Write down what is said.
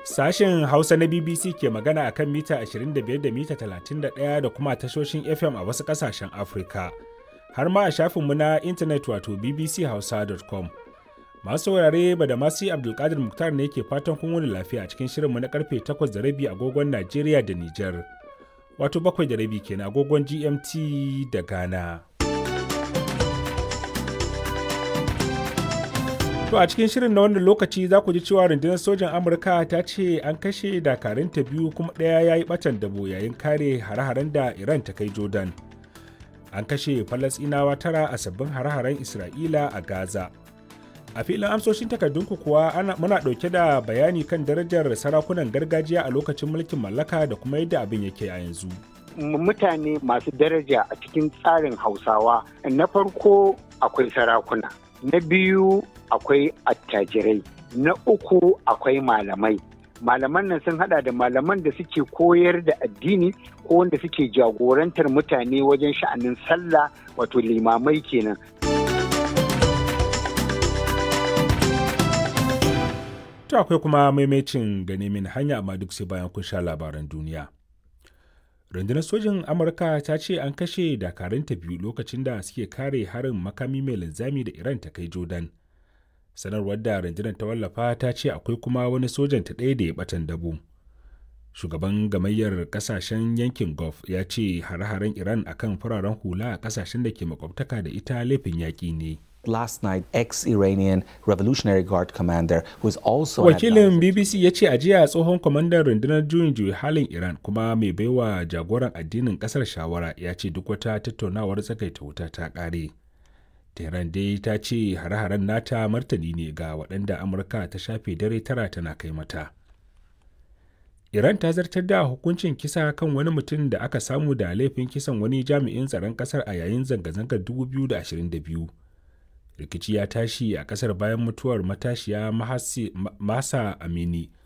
Sashen Hausa na BBC ke magana a kan mita 25 da mita 31 da kuma tashoshin FM a wasu ƙasashen Afirka. Har ma a shafinmu na intanet wato bbchausa.com. Masu saurare ba da masu Abdulkadir Muktar ne ke fatan kun wani lafiya a cikin shirinmu na karfe 8 da rabi agogon Najeriya da Nijar. Wato bakwai da rabi kenan agogon GMT da Ghana. To a cikin shirin na wannan lokaci za ku ji cewa rundunar sojan Amurka ta ce an kashe dakarunta biyu kuma ɗaya ya yi ɓatan dabo yayin kare hare-haren da Iran ta kai Jordan. An kashe Falasɗinawa tara a sabbin hare-haren Isra'ila a Gaza. A filin amsoshin takardunku kuwa ana, muna ɗauke da bayani kan darajar sarakunan gargajiya a lokacin mulkin mallaka da kuma yadda abin yake a yanzu. Mutane masu daraja a cikin tsarin Hausawa na farko akwai sarakuna. na biyu akwai attajirai na uku akwai malamai malaman nan sun hada da malaman da suke koyar da addini ko wanda suke jagorantar mutane wajen sha'anin sallah wato limamai kenan to akwai kuma maimacin gane min hanya amma duk sai bayan kun sha labaran duniya rundunar sojin amurka ta ce an kashe dakarunta biyu lokacin da suke kare harin makami mai linzami da iran ta kai jordan sanarwar da rundunar ta wallafa ta ce akwai kuma wani sojan ta ɗaya da ya batan dabo shugaban gamayyar kasashen yankin gulf ya ce hare-haren iran akan fararen hula a kasashen da ke makwabtaka da ita laifin yaƙi ne last night ex-Iranian Revolutionary Guard commander who is also Wakilin BBC ya ce a jiya tsohon kwamandan rundunar juyin juyi halin Iran kuma mai baiwa jagoran addinin kasar shawara ya ce duk wata tattaunawar tsakaita wuta ta kare. Tehran dai ta ce hare-haren nata martani ne ga waɗanda Amurka ta shafe dare tara tana kai mata. Iran ta zartar da hukuncin kisa kan wani mutum da aka samu da laifin kisan wani jami'in tsaron kasar a yayin zanga-zangar 2022. rikici ya tashi a kasar bayan mutuwar matashiya masa amini